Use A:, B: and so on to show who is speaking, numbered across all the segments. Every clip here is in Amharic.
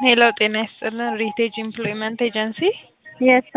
A: ሄሎ ጤና ይስጥልን ሪቴጅ ኢምፕሎይመንት ኤጀንሲ
B: የሳ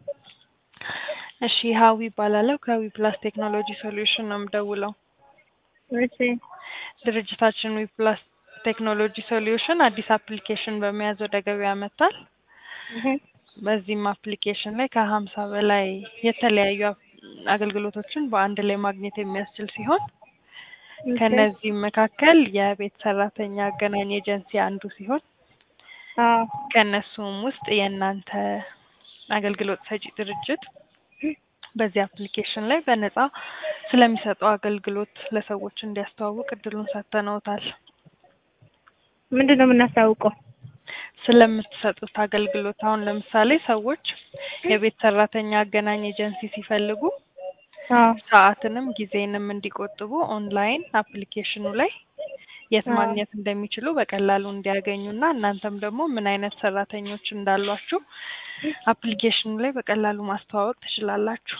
A: እሺ ሀዊ ይባላለሁ ከዊ ፕላስ ቴክኖሎጂ ሶሉሽን ነው የምደውለው
B: እሺ
A: ድርጅታችን ዊ ፕላስ ቴክኖሎጂ ሶሉሽን አዲስ አፕሊኬሽን በመያዝ ወደ ገበያ መጥቷል
B: እህ
A: በዚህም አፕሊኬሽን ላይ ከሀምሳ በላይ የተለያዩ አፕ- አገልግሎቶችን በአንድ ላይ ማግኘት የሚያስችል ሲሆን ከነዚህም መካከል የቤት ሰራተኛ አገናኝ ኤጀንሲ አንዱ ሲሆን
B: አዎ
A: ከእነሱም ውስጥ የእናንተ አገልግሎት ሰጪ ድርጅት በዚህ አፕሊኬሽን ላይ በነጻ ስለሚሰጠው አገልግሎት ለሰዎች እንዲያስተዋውቅ እድሉን ሰጥተነውታል።
B: ምንድን ነው የምናስታውቀው?
A: ስለምትሰጡት አገልግሎት አሁን ለምሳሌ ሰዎች የቤት ሰራተኛ አገናኝ ኤጀንሲ ሲፈልጉ
B: አዎ
A: ሰዓትንም ጊዜንም እንዲቆጥቡ ኦንላይን አፕሊኬሽኑ ላይ የት
B: አዎ።
A: ማግኘት እንደሚችሉ በቀላሉ እንዲያገኙና እናንተም ደግሞ ምን አይነት ሰራተኞች እንዳሏችሁ አፕሊኬሽኑ ላይ በቀላሉ ማስተዋወቅ ትችላላችሁ።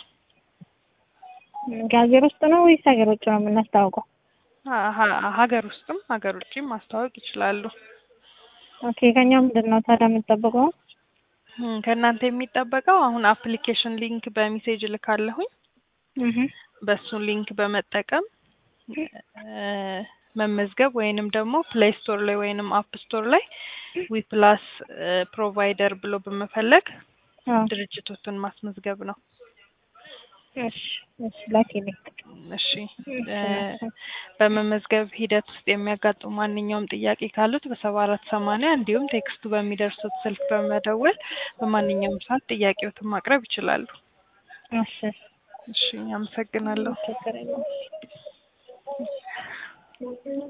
B: ከሀገር ውስጥ ነው ወይስ ሀገር ውጭ ነው የምናስታውቀው?
A: ሀ- ሀ- ሀገር ውስጥም ሀገር ውጭም ማስተዋወቅ ይችላሉ።
B: ኦኬ ከኛ ምንድን ነው ታዲያ የምንጠብቀው?
A: እም፣ ከእናንተ የሚጠበቀው አሁን አፕሊኬሽን ሊንክ በሜሴጅ እልካለሁኝ
B: እህ
A: በሱ ሊንክ በመጠቀም እ፣ መመዝገብ ወይንም ደግሞ ፕሌይ ስቶር ላይ ወይንም አፕ ስቶር ላይ ዊ ፕላስ ፕሮቫይደር ብሎ በመፈለግ
B: አዎ
A: ድርጅቶትን ማስመዝገብ ነው።
B: እሺ እሺ ላኪልኝ።
A: እሺ እ፣ በመመዝገብ ሂደት ውስጥ የሚያጋጥሙ ማንኛውም ጥያቄ ካሉት በሰባ አራት ሰማንያ እንዲሁም ቴክስቱ በሚደርሱት ስልክ በመደወል በማንኛውም ሰዓት ጥያቄዎትን ማቅረብ ይችላሉ።
B: እሺ
A: እሺ አመሰግናለሁ።
B: ችግር የለውም።